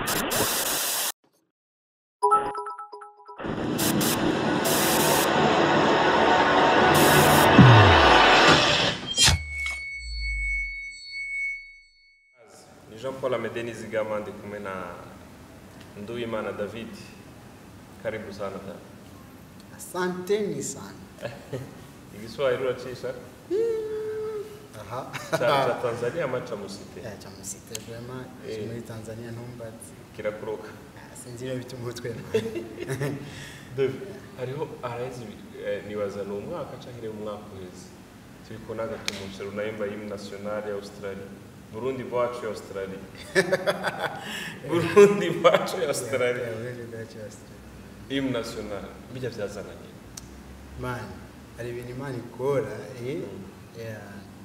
ni jean paul amede nizigama ndi kumwe na nduwimana david karibu sana da asanteni sana igiswahili uracisha aha cha cha tanzania ama cha musite ya chamusite vrema Eh. muri tanzania ntumbazi kirakuroka Ah, sinzi ibintu bituma umutwe David, hariho araheze eh, nibaza ni umwaka canke umwaka uheze turi kubona agatumushe runayimba yimu nationale ya australia burundi bwacu ya australia burundi bwacu ya australia yimu nationale bijya vyazananye mani hari ibintu imana ikora eh, ya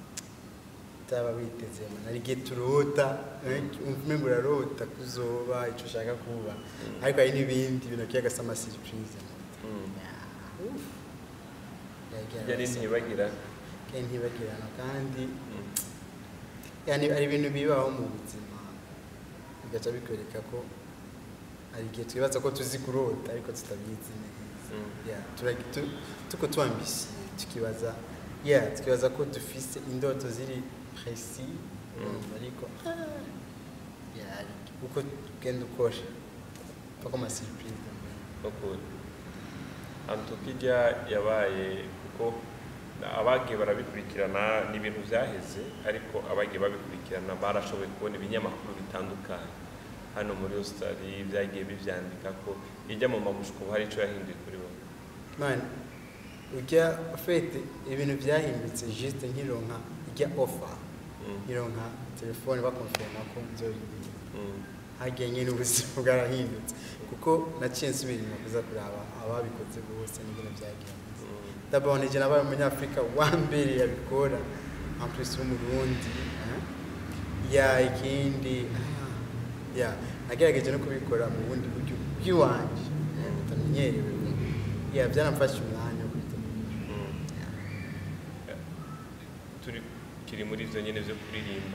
utaba witeze man hari igihe turota eh, umengo urarota kuzoba ico ushaka kuba ariko hari n'ibindi bintu kiyagasa ama surprise Mm. Ya, uff. Yagira yari abasore. ntibagira kandi ntibagirana kandi Mm. yani hari ibintu bibaho mu buzima bigaca bikwereka ko hari igihe twibaza ko tuzi kurota ariko tutabizi neza Mm. Yeah, turagi- tu- tuko twambisiye tukibaza yeah, tukibaza ko dufise indoto ziri presi urumva ariko ah, yeah, hari- uko ugenda ukora pako amasurprise ukuri antukijya yabaye kuko abagiye barabikurikirana ni ibintu byaheze ariko abagiye babikurikirana barashoboye kubona ibinyamakuru bitandukanye hano muri Australia byagiye bivyandika ko ijya mu mabushko hari ico yahinduye kuri bo man ujya ufite ibintu byahindutse juste nkironka ijya offer Mm. nkironka telefone bakonfirma ko nzoririmba Mm. hagiye nyine ubuzima bwarahindutse kuko naciye nsubira inyuma kuza kuraba ababikoze bose n'ibintu byagenze Mm. ndabona igihe nabaye umunyafurika wa mbere yabikora ampurisi w'umurundi eh? ya ikindi ah, ya nagerageje no kubikora mu bundi buryo bw'iwanje eh, butamenyerewe ya byaramfashe umwanya wo kwitegura Mm. Ya. turi kiri muri ibyo nyine byo kuririmba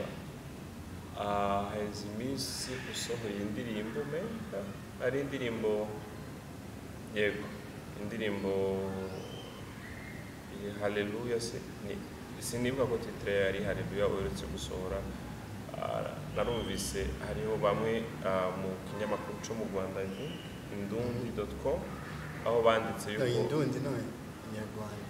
Ah, haheze iminsi usohoye indirimbo meka ari indirimbo yego indirimbo iyi haleluya se ni sinibuka ko titire yari haleluya uherutse gusohora Ah, narumvise hariho bamwe ah, mu kinyamakuru cyo mu rwanda indundi doti com aho banditse no yuko indundi no inyarwanda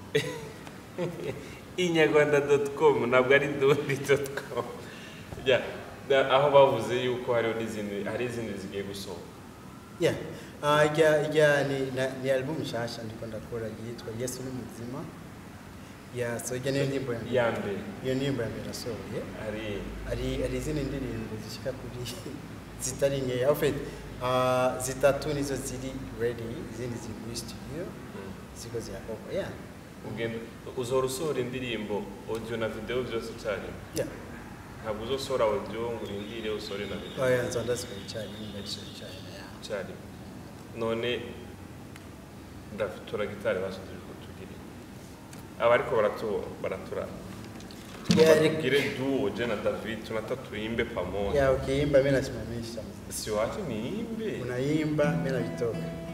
inyarwanda doti komu ntabwo ari indundi doti komu aho bavuze yuko hariho n'izindi hari izindi zigiye gusohoka Yeah. Uh, ijya ijya ni, na, ni album nshasha ndiko ndakora yitwa Yesu ni muzima. Yeah, so ijya niyo ndirimbo ya mbere. ya mbere Iyo ndirimbo ya mbere nasohoye. hari Ari ari izindi ndirimbo zishika kuri zitari nkeya. En fait, uh, zitatu nizo ziri ready, izindi ziri muri studio mm, ziko zirakorwa. Yeah. ugenda uzohora usohora indirimbo audio na video byose icyarimwe Yeah. ntabwo uzosohora audio ngo urindire usohore na video Oh yeah, nzonda zikora icyarimwe ndabishyira icyarimwe. Yeah. icyarimwe none ndatura gitari basubije ko tugire aba ariko baratu baratura Yeah, tugomba rek- tugire duo je na David tunataka tuimbe pamoja Yeah, ukiimba mimi nasimamisha. si wache niimbe Unaimba mimi navitoka.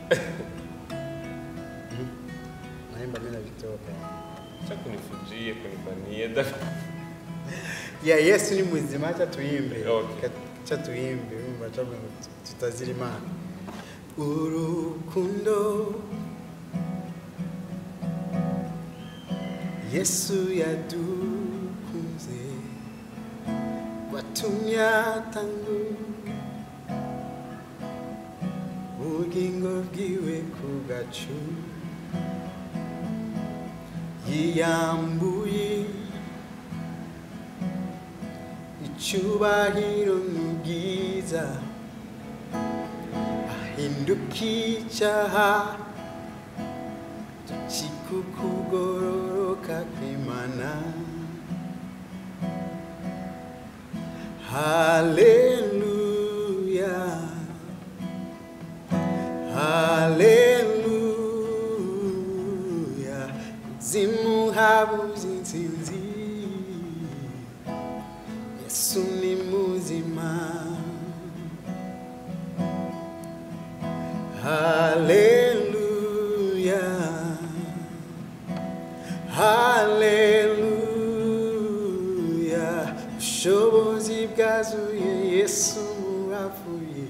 Mhm. Unaimba mimi navitoka. cha kunifujie kunifanyie David ya yesu ni muzima acha tuimbe Okay. acha tuimbe umva acha ngo tutazira imana urukundo yesu yadukunze watumye atangu ubugingo bwiwe ku gacu yiyambuye icyubahiro n'ubwiza ahinduka icyaha tukikukugororoka kw'imana haleluya haleluya zimuhabuza intsinzi yesu ni muzima wazuye yesu wavuye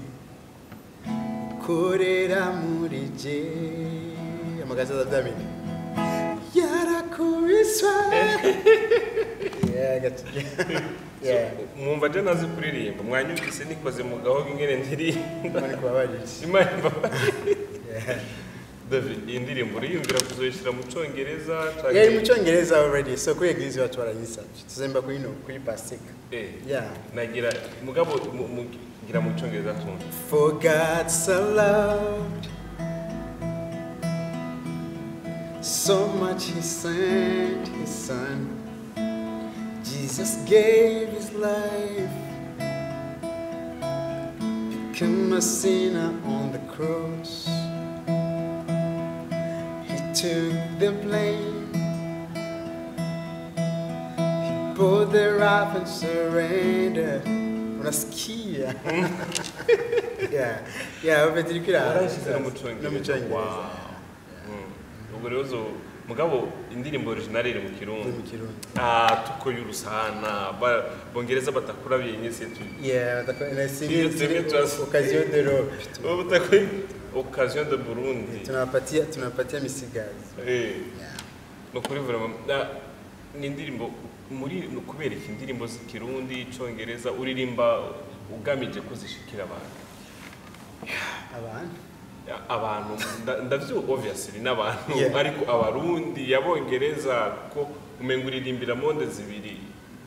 korera muri je amagaza adamini yarakubiswa yeah, got yeah. mwumva je nazi kuririmba mwanyumvise nikoze mu gahogo ingene ndirimba Imana ikubabarire. imana imbabarire Yeah. David iyi ndirimbo uriyumvira kuzoyishyira mu cyongereza canke- yari mu cyongereza already so kuri eglise bacu barayisabye tuzemba kuri no kuri pasika Eh, yeah nagira mugabo mu- mu- gira mu cyongereza tumva For God so loved, so much He sent His Son. Jesus gave His life, became a sinner on the cross. He took the blame, He bore the wrath and surrendered. Unasikia? yeah, yeah, ufite iri kwirara. warayishyize no mu No mu cyongereza cyongereza. Wow. Mm. ubwo rero zo mugabo indirimbo originale iri mu Iri kirundi mu Kirundi. Ah, tukoye urusana Ba- bongereza batakura byenyese tu Yeah, batakora- na Iyo siri twebwe siri turas- occasion de robe. Ubu batakoye occasion de burundi Tunawapatia tunawapatia misigazi. Eh, Yeah. ni ukuri vraiment na- ni indirimbo muri ni ukubera iki indirimbo z'ikirundi icyongereza uririmba ugamije ko zishikira abantu Abantu. abantu nda- ndavyo obviously n'abantu Yeah. ariko abarundi yabongereza ko umenga uririmbira monde zibiri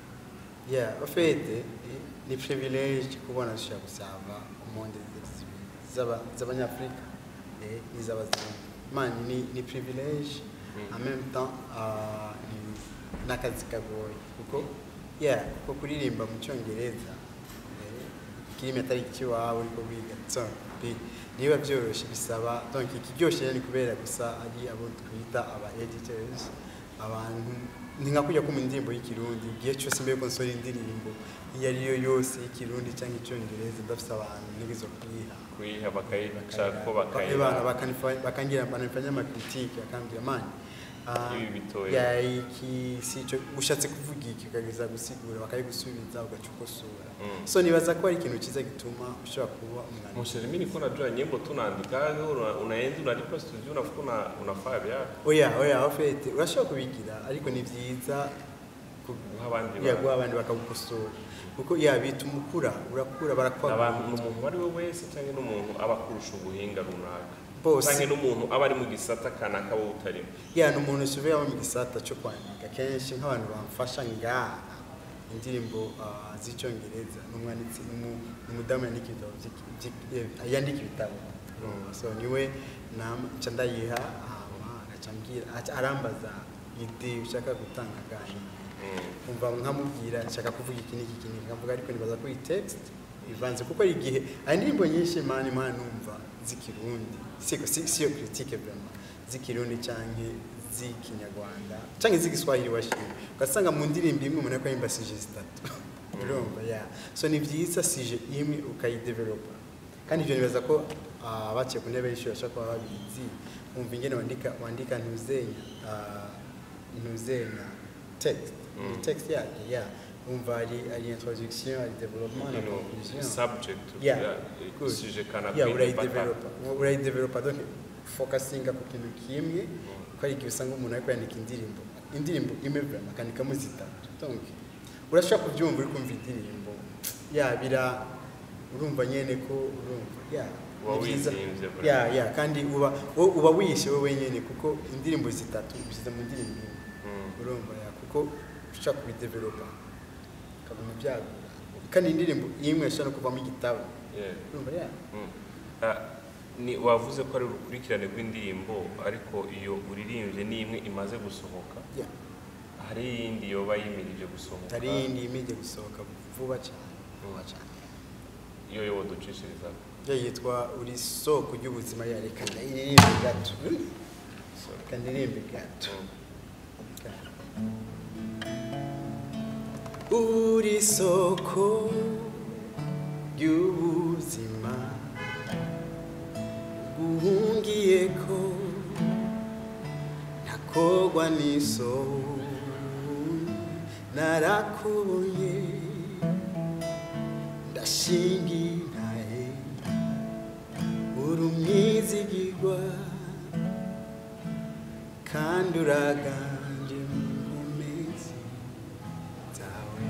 Yeah, en fait, eh, ni privilege kubona dushobora gusaba monde z'aba- z'abanyafurika eh, n'iz'abazungu. Man, ni, ni privilege Mm. en même temps ah, ni n'akazi kagoye kuko yeah, kuko kuririmba mu cyongereza eh, kirimi atari ikiwawe uriko wiga so, bi- niba byoroshye bisaba donc ikiryoshye rero ni kubera gusa ari abo twita aba editors abantu ni nka kujya ko mu ndirimbo y'ikirundi igihe cyose mbere ko nsora indirimbo iyo ari yo yose y'ikirundi cyangwa icyongereza ndafite abantu ntibizo kuyiha kuyiha bakayica ko Bana bakayiha bakanifa- bakangira bananifanya amakritike akambwira mani ah, Ibi bitoya." ya iki si cyo ushatse kuvuga iki ukageza gusigura bakayigusubiza ugaca ukosora Mm. so nibaza ko ari ikintu cyiza gituma ushobora kuba umwanditsi Mshele mimi niko najua nyimbo tunaandika una- unaenda unalipa studio unafuka una, unafaa vyako oya oya ofete urashobora kubigira ariko ni byiza ku- guha abandi ya bantu. guha abandi bakagukosora kuko ya bituma ukura urakura barakwaga abantu n'umuntu uwo ari we wese cyangwa n'umuntu aba akurusha ubuhinga runaka Bose. cyangwa n'umuntu aba ari mu gisata kanaka wowe utarimo ya ni umuntu usubiye abo mu gisata cyo kwandika kenshi nk'abantu bamfasha ngaha indirimbo ah, z'icyongereza ni umwanditsi ni umu- ni umudamu yandika ibitabo by'iki- by'iki- eh, yandika ibitabo so niwe nama- nca ndayiha hama agaca ambwira aca arambaza ide ushaka gutanga gani Mm. umva nkamubwira nshaka kuvuga iki n'iki iki n'iki nkavuga ariko nibaza ko iyi text ivanze kuko ari igihe hari indirimbo nyinshi mani mani numva z'ikirundi siko si si yo critique vraiment z'ikirundi canke z'ikinyarwanda canke z'igiswahili washimye ugasanga mu ndirimbo imwe umuntu ariko yimba sije zitatu urumva ya so ni byiza sije imwe ukayidevelopa kandi ibyo nibaza ko ah, abaciye ku ntebe y'ishuri bashobora kuba babizi wumva ingene wandika wandika ntuzenya ah, ntuzenya text Mm. ni text yake ya wumva ari ari introduction ari development na You know, conclusion subject Yeah, ya good. suje kanaka yeah mpaka- urayidevelopa urayidevelopa donc focusinga ku kintu kimwe ko ari igihe usanga umuntu ariko yandika indirimbo indirimbo imwe vraiment akandikamo zitatu donc urashobora kubyumva uri kumva indirimbo ya bira urumva nyene ko urumva ya Uba ni byiza. wizihimbye vraiment. ya ya kandi uba wo- uba wiyishe wowe nyene kuko indirimbo zitatu ushyize mu ndirimbo imwe Mm. urumva ya kuko ushaka kubidevelopa ukabona byagura kandi indirimbo imwe ishobora no kuvamo igitabo Yeah. urumva ya Mm. Ah, ni wavuze ko ari urukurikirane rw'indirimbo ariko iyo uririmbye ni imwe imaze gusohoka ya hari iyindi yoba yimirije gusohoka hari iyindi imijya gusohoka vuba cyane vuba cyane iyo yo ducishiriza yo yitwa uri soko ry'ubuzima ya reka ndaririmbe gato reka ndirimbe gato uri soko ry'ubuzima guhungiye ko ntakogwa n'isoni narakubonye umushingi ntahe uri umwizigirwa kandi uraganje mu nkomezi zawe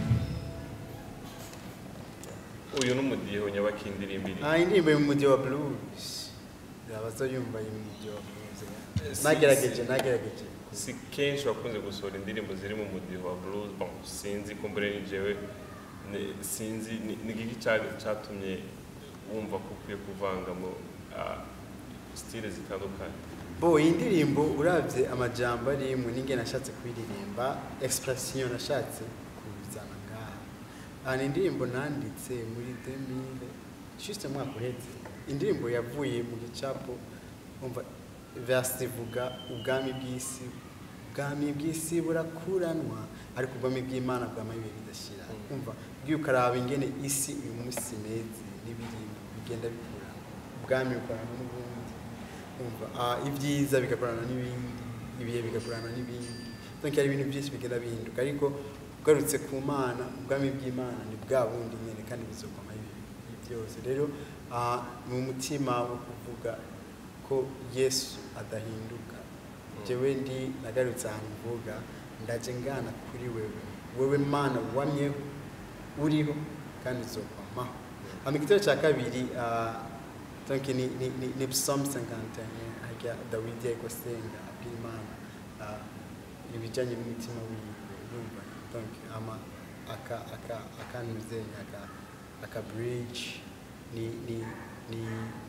uyu ni umudiho nyabakindirimbiri Ah, indirimbo y'umujyi wa blues abazo yumva y'umujyi wa blues Eh, si- nagerageje si- nagerageje si kenshi bakunze gusohora indirimbo ziri mu mudiho wa blues bon sinzi kumbure ni jewe ni- sinzi ni ni iki cya- cyatumye wumva ko ukwiye kuvangamo ah, stile zitandukanye bo iyi ndirimbo urabye amajambo arimwe ninge nashatse kuririmba expression nashatse kuzana ngaha aha ni indirimbo nanditse muri 2000 juste mwaka uhetse indirimbo yavuye mu gicapo umva verse ivuga ubwami bw'isi ubwami bw'isi burakuranwa ariko ubwami bw'imana bwama ibihe bidashira Mm. umva bwiye ukaraba ingene isi uyu munsi imeze n'ibirimo bigenda bikurana ubwami bukorana n'ubundi umva ah, ibyiza bigakorana n'ibindi ibihe bigakorana n'ibindi donc hari ibintu byinshi bigenda bihinduka ariko ugarutse ku mana ubwami bw'imana ni bwa bundi nyine kandi bizokoma ibi ibi byose rero ah, ni umutima wo kuvuga ko yesu adahinduka jewe ndi nagarutse ahantu mvuga ndaje ngana kuri wewe wewe mana wamyeho uriho kandi uzokwamaho hama igitero cya kabiri ah, donc ni, ni, ni, ni psalm 51 harya dawidi ariko asenga abwira imana ah, ibijyanye n'umutima wiwe urumva donc ama aka aka akanuzenya aka aka bridge ni ni ni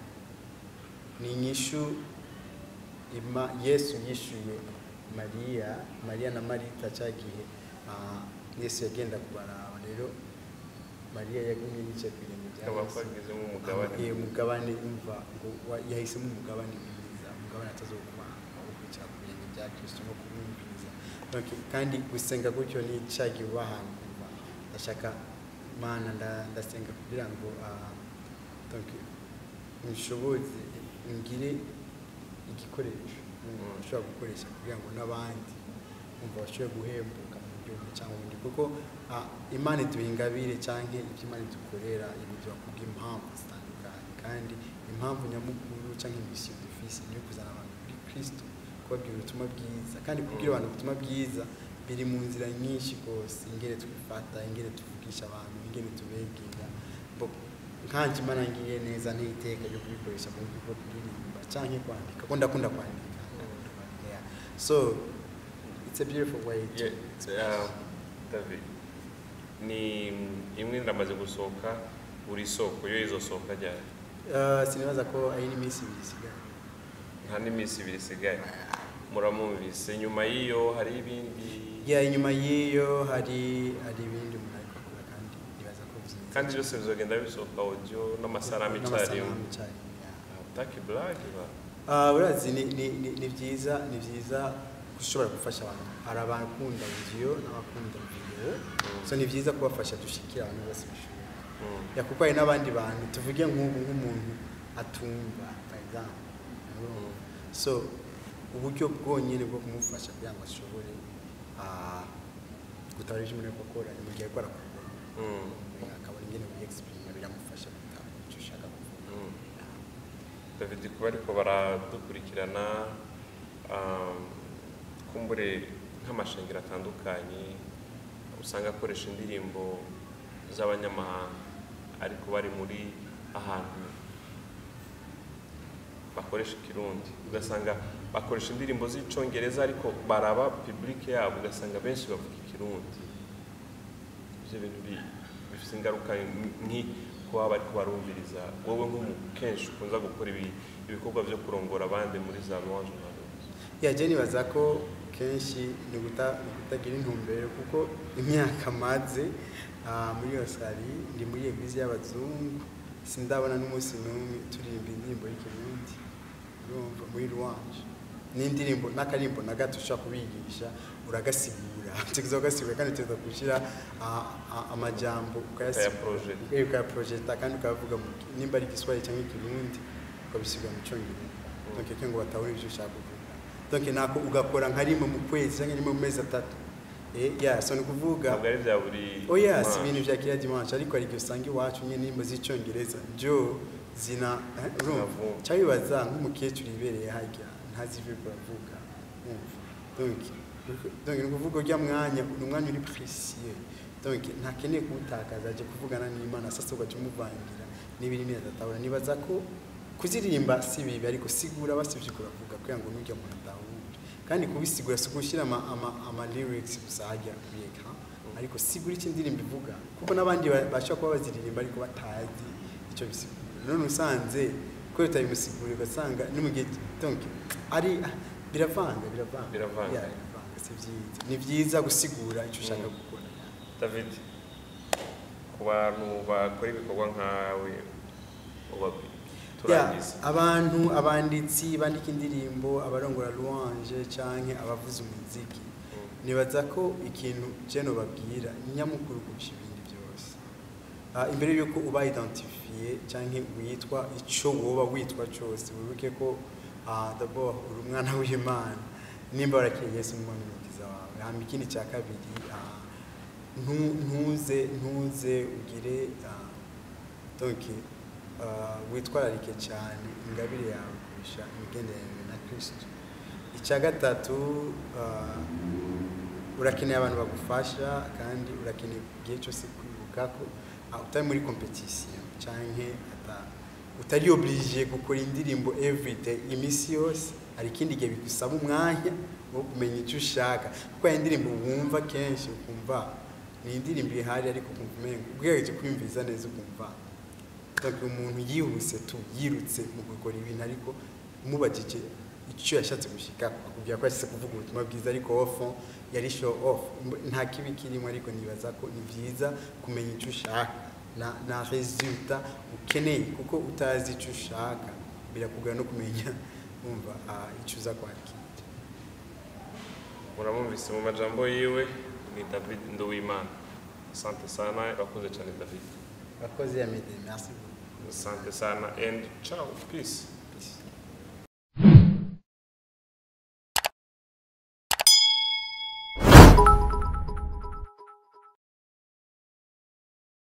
ni inyishu ima yesu yishuye mariya mariya na marita cya gihe ah, yesu yagenda kubaraba rero mariya yagumye yicaye ku birenge bya akaba yesu twagizemo umugabane iyo mugabane umva ngo wa- yahisemo umugabane mwiza umugabane atazoguma aho kwicara ku birenge bya kristo no kumwumviriza Donc, kandi gusenga gutyo ni cyagiye uba ahantu umva ndashaka mana nda- ndasenga kugira ngo ah, donc nshoboze ngire igikoresho Mm. ushobora gukoresha kugira ngo n'abandi umva bashobore guhembuka mu buryo bumwe cyangwa ubundi kuko ah, imana iduha ingabire cyangwa ibyo imana idukorera ibiduha kubw'impamvu zitandukanye kandi impamvu nyamukuru cyangwa imisiyo dufise ni iyo kuzana abantu kuri kristo kubabwira ubutumwa bwiza kandi kubwira abantu ubutumwa bwiza biri mu nzira nyinshi rwose ingene twifata ingene tuvugisha abantu ingene tubegera Bo- nkanje imana ngiriye neza n'iteka ryo kubikoresha mu buryo bwo kuririmba cyangwa kwandika ko ndakunda kwandika Yeah. so it's a beautiful way to, Yeah, uh, David ni imwe ndamaze gusohoka buri soko yo izosohoka ryari Uh, sinibaza ko ari n'iminsi ibiri isigaye nta n'iminsi ibiri isigaye muramwumvise nyuma y'iyo hari ibindi yeah, inyuma y'iyo hari hari ibindi umuntu ariko akora kandi nibaza ko byiza kandi byose bizogenda bisohoka audio n'amasanamu icyarimwe n'amasanamu icyarimwe, yeah. ataki blague ba Ah, urazi ni, ni, ni, ni byiza ni byiza gushobora gufasha abantu hari abakunda video n'abakunda video Mm. so ni byiza kubafasha dushikira abantu bose bashoboye Mm. ya kuko hari n'abandi bantu tuvuge nk'ubu nk'umuntu atumva for example Mm. so uburyo bwonyine bwo kumufasha kugira ngo ashobore ah, gutabara ibyo umuntu ari gukora ni mu gihe ariko arakora Mm. akabona ingene biyexprima biramufasha gutahura icyo ushaka kuvuga Mm. David kuba ariko baradukurikirana um, kumbure nk'amashengero atandukanye usanga akoresha indirimbo z'abanyamahanga ariko bari muri ahantu bakoresha ikirundi ugasanga bakoresha indirimbo z'icyongereza ariko baraba publike yabo ugasanga benshi bavuga ikirundi ibyo bintu bi- bifite ingaruka nki kuba bariko barumviriza wowe nk'umu kenshi ukunza gukora ibi- ibikorwa byo kurongora abandi muri za louange na rose ya je nibaza ko kenshi ni guta- ni kutagira intumbero kuko imyaka maze ah, muri iyo sari ndi muri eglise y'abazungu sindabona n'umunsi n'umwe turirimba indirimbo y'ikirundi urumva muri louange n'indirimbo n'akarimbo na gato ushobora kubigisha uragasigura tukiza ugasigura kandi tuza gushyira ah, ah, amajambo Ukayaprojecta. Eh, ukayaprojecta kandi ukavuga nimba ari igiswahili cyangwa ikirundi ukabisigura mu cyongereza donc kugira ngo batahure ibyo ushaka kuvuga donc nako ugakora nka rimwe mu kwezi cyangwa rimwe mu mezi atatu Eh, yeah so ni ukuvuga ntabwo ari bya buri oya si mwaka. ibintu vya kila dimanche ariko hari igihe usanga iwacu nyine nimba z'icyongereza jo zina eh, urumva Zinavuga. cyabibaza nk'umukecuru ibereye harya ntazi ibyo baravuga umva donc donc ni ukuvuga urya mwanya ni umwanya uri précieux donc ntakeneye kuwutakaza aje kuvugana n'imana sasa ugaca umuvangira n'ibiri neza atabona nibaza ko kuziririmba si bibi ariko sigura basivye kuravuga kugira ngo n'urya muntu atahure kandi kubisigura si ugushyira ama, ama, ama lyrics gusa hajya kuri ekran ariko sigura icyo indirimbo ivuga kuko n'abandi ba- bashobora kuba baziririmba ariko batazi icyo bisigura none usanze ko utabimusigura ugasanga no mu gihe donc ari ah, biravanga biravanga Biravanga. Yeah, biravanga si byiza ni byiza gusigura icyo ushaka Mm. gukora david ku bantu bakora ibikorwa nkawe ubabwira Yeah, turangiza abantu abanditsi bandika indirimbo abarongora louange canke abavuza umuziki Mm. nibaza ko ikintu jeno babwira nyamukuru kurusha ibindi byose Ah, imbere yuko uba identifiye canke witwa ico woba witwa cose wibuke ko ah, d'abord uri umwana w'imana nimba warakiriye yesu nk'umwami n'umukiza wawe hama ikindi cya kabiri ah, ntu- ntuze ntuze ugire ah, donc ah, witwararike cyane ingabire yawe kurusha imigenderanire na kristo icya gatatu ah, urakeneye abantu bagufasha kandi urakeneye igihe cyose kwibuka ko ah, utari muri competition canke ata- utari oblige gukora indirimbo everyday iminsi yose hari ikindi gihe bigusaba umwanya wo kumenya icyo ushaka kuko hari indirimbo wumva kenshi ukumva ni indirimbo ihari ariko ukumva umenga ubwenge kwiyumviriza neza ukumva donc umuntu yihuse tu yirutse mu gukora ibintu ariko umubajije icyo yashatse gushika akubwira ko yashyize kuvuga ubutumwa bwiza ariko ofo yari show off Mb- nta kibi kirimo ariko nibaza ko ni byiza kumenya icyo ushaka na, na resulta ukeneye kuko utazi icyo ushaka birakugora no kumenya wumva ah, icyo uza kwakira muramumvise mu majambo yiwe ni david nduwimana asante sana urakoze cyane david abakozi ya mede merci beaucoup asante sana and ciao peace